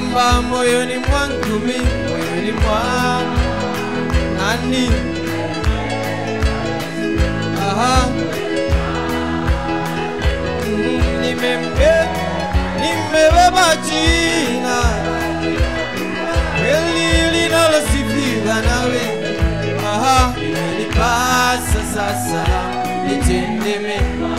kwamba moyoni mwangu mi moyoni mwangu nani aha Mm, nimembe nimebeba jina kweli linalosifiwa nawe aha imenipasa sasa nitende mema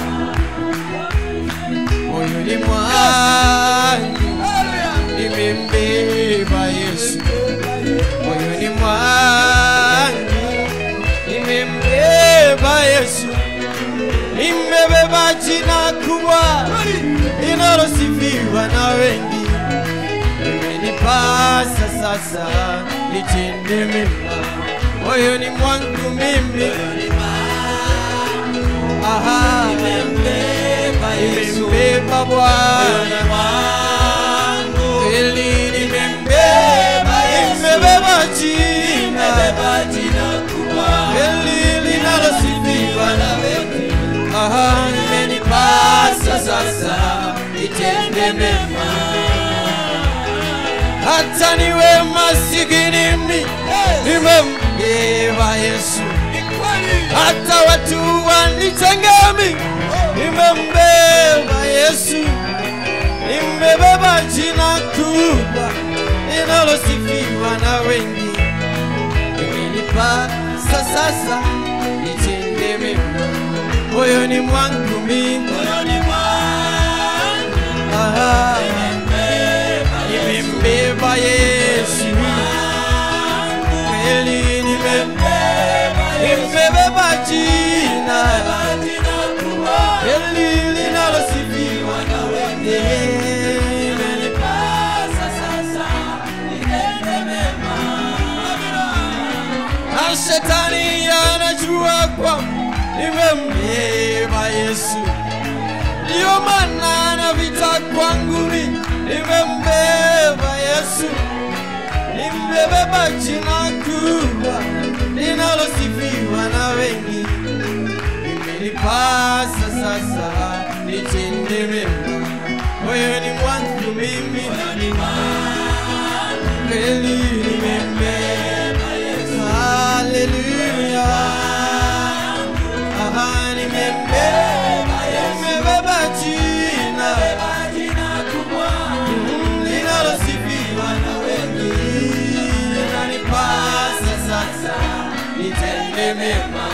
moyoni mwangu nimembeba Yesu moyoni mwangu nimembeba Yesu nimebeba jina kubwa linalosifiwa na wengi imenipasa sasa nitende mema moyoni mwangu mimi aha nimembeba Bwana kweli nimembeba nimebeba jina kweli linalosifiwa na wengi aha imenipasa sasa nitende mema hata niwe masikini mimi nimembeba Yesu hata watu wanitengemi nimembeba Yesu nimebeba jina kubwa linalosifiwa na wengi imenipasa sasa nitende mema moyoni mwangu mimi Aha. nimembeba Yesu kweli nimembeba nimebeba jina kweli linalosifiwa na wengi imenipasa sasa nitende mema na shetani anajua kwamba nimembeba Yesu, ndiyo maana na vita kwangu mi nimembeba Yesu, nimebeba jina kubwa linalosifiwa na wengi, imenipasa sasa nitende mema moyoni mwangu mimi kweli nimembeba Yesu, haleluya. Aha, nimembeba Yesu, nimebeba jina Mm, linalosifiwa na wengi, linanipasa sasa nitende mema.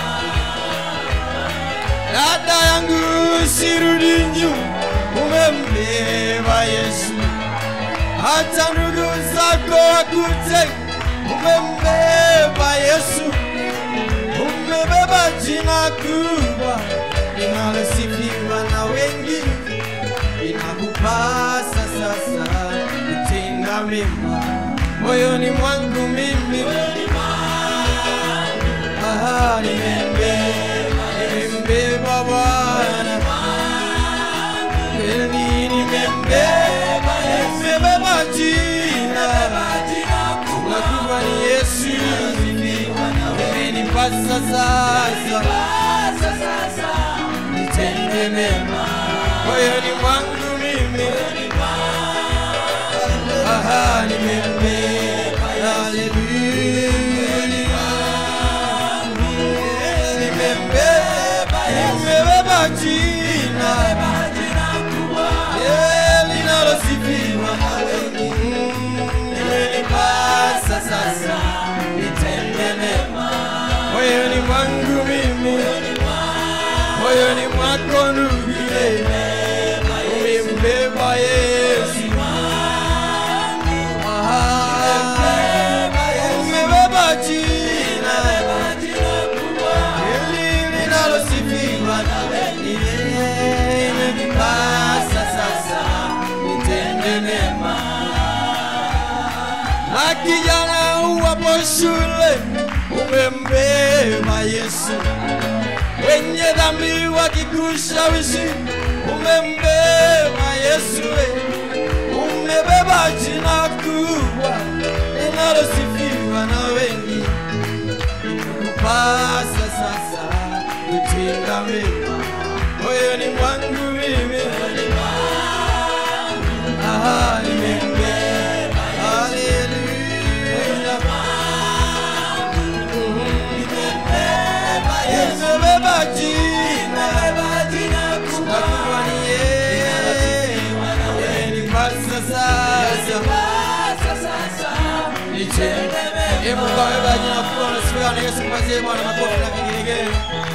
Dada yangu sirudi nyuma, umembeba Yesu hata ndugu zako wakute, umembeba Yesu, umebeba jina kubwa linalosifiwa na wengi, inakupasa sasa kutenda mema moyoni mwangu mimi. Aha, nimembeba, nimembeba Bwana kweli nimembeba, nimebeba jina na kubwa ni Yesu, imenipasa sasa nitende mema moyoni mwangu mimi. Aha, nimembeba, haleluya, nimembeba, nimebeba jina Yeah, linalosifiwa na wengi. Imenipasa sasa nitende mema moyoni mwangu mimi, moyoni mwako ndugu, umembeba Yesu. Aha, umebeba jina hili linalosifiwa na wengi. Imenipasa sasa nitende mema na kijana uwapo shule umembeba Yesu, wenye dhambi wakikushawishi umembeba Yesu, we. umebeba jina kubwa linalosifiwa na wengi, kupasa sasa kutenda mema moyoni mwangu mimi. Aha, nimembeba Bwana Yesu, mpazie Bwana makofi na vigelegele.